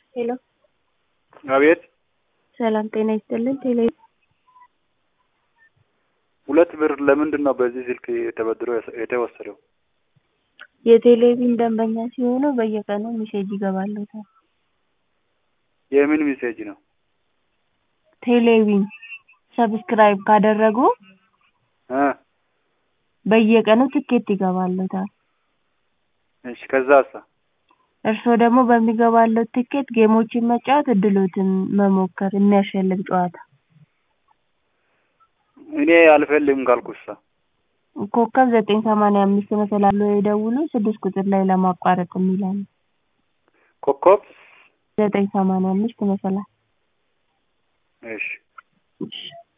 ሄሎ አቤት ሰላም ጤና ይስጥልን። ቴሌ ሁለት ብር ለምንድን ነው በዚህ ስልክ ተበድሮ የተወሰደው? የቴሌቪዥን ደንበኛ ሲሆኑ በየቀኑ ሜሴጅ ይገባልዎታል። የምን ሜሴጅ ነው? ቴሌቪዥን ሰብስክራይብ ካደረጉ እ በየቀኑ ትኬት ይገባልዎታል። እሺ ከዛሳ? እርስዎ ደግሞ በሚገባልዎት ትኬት ጌሞችን መጫወት እድልዎትን መሞከር የሚያሸልም ጨዋታ እኔ አልፈልግም ካልኩሳ? ኮከብ ዘጠኝ ሰማንያ አምስት መሰላል ብለው ይደውሉ ስድስት ቁጥር ላይ ለማቋረጥ የሚል አለ። ኮከብ ዘጠኝ ሰማንያ አምስት መሰላል እሺ እሺ